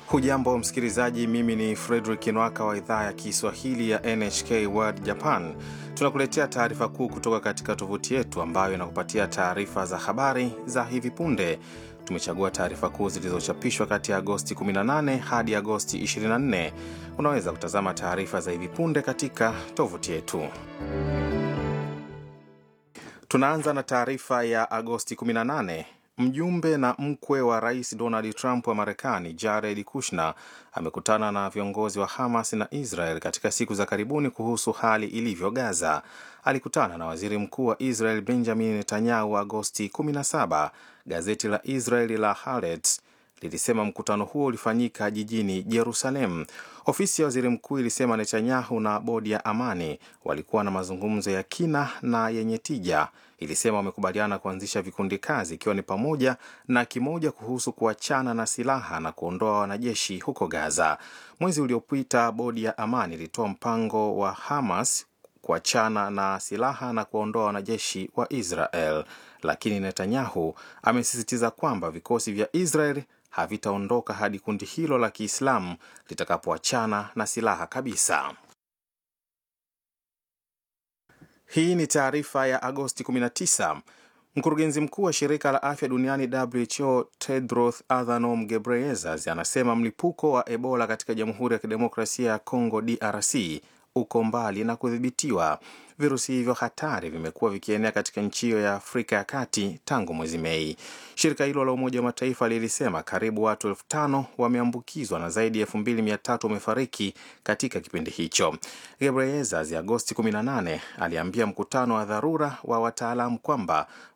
Hujambo msikilizaji, mimi ni Fredrik Nwaka wa idhaa ya Kiswahili ya NHK World Japan. Tunakuletea taarifa kuu kutoka katika tovuti yetu ambayo inakupatia taarifa za habari za hivi punde. Tumechagua taarifa kuu zilizochapishwa kati ya Agosti 18 hadi Agosti 24. Unaweza kutazama taarifa za hivi punde katika tovuti yetu. Tunaanza na taarifa ya Agosti 18. Mjumbe na mkwe wa rais Donald Trump wa Marekani, Jared Kushner, amekutana na viongozi wa Hamas na Israel katika siku za karibuni kuhusu hali ilivyo Gaza. Alikutana na waziri mkuu wa Israel Benjamin Netanyahu Agosti 17. Gazeti la Israeli la Haaretz lilisema mkutano huo ulifanyika jijini Jerusalem. Ofisi ya waziri mkuu ilisema Netanyahu na bodi ya amani walikuwa na mazungumzo ya kina na yenye tija. Ilisema wamekubaliana kuanzisha vikundi kazi, ikiwa ni pamoja na kimoja kuhusu kuachana na silaha na kuondoa wanajeshi huko Gaza. Mwezi uliopita, bodi ya amani ilitoa mpango wa Hamas kuachana na silaha na kuwaondoa wanajeshi wa Israel, lakini Netanyahu amesisitiza kwamba vikosi vya Israel havitaondoka hadi kundi hilo la Kiislamu litakapoachana na silaha kabisa. Hii ni taarifa ya Agosti 19. Mkurugenzi mkuu wa shirika la afya duniani WHO Tedros Adhanom Ghebreyesus anasema mlipuko wa Ebola katika Jamhuri ya Kidemokrasia ya Kongo DRC uko mbali na kudhibitiwa. Virusi hivyo hatari vimekuwa vikienea katika nchi hiyo ya Afrika ya Kati tangu mwezi Mei. Shirika hilo la Umoja wa Mataifa lilisema karibu watu elfu tano wameambukizwa na zaidi ya elfu mbili mia tatu wamefariki katika kipindi hicho. Ghebreyesus Agosti 18 aliambia mkutano wa dharura wa wataalamu kwamba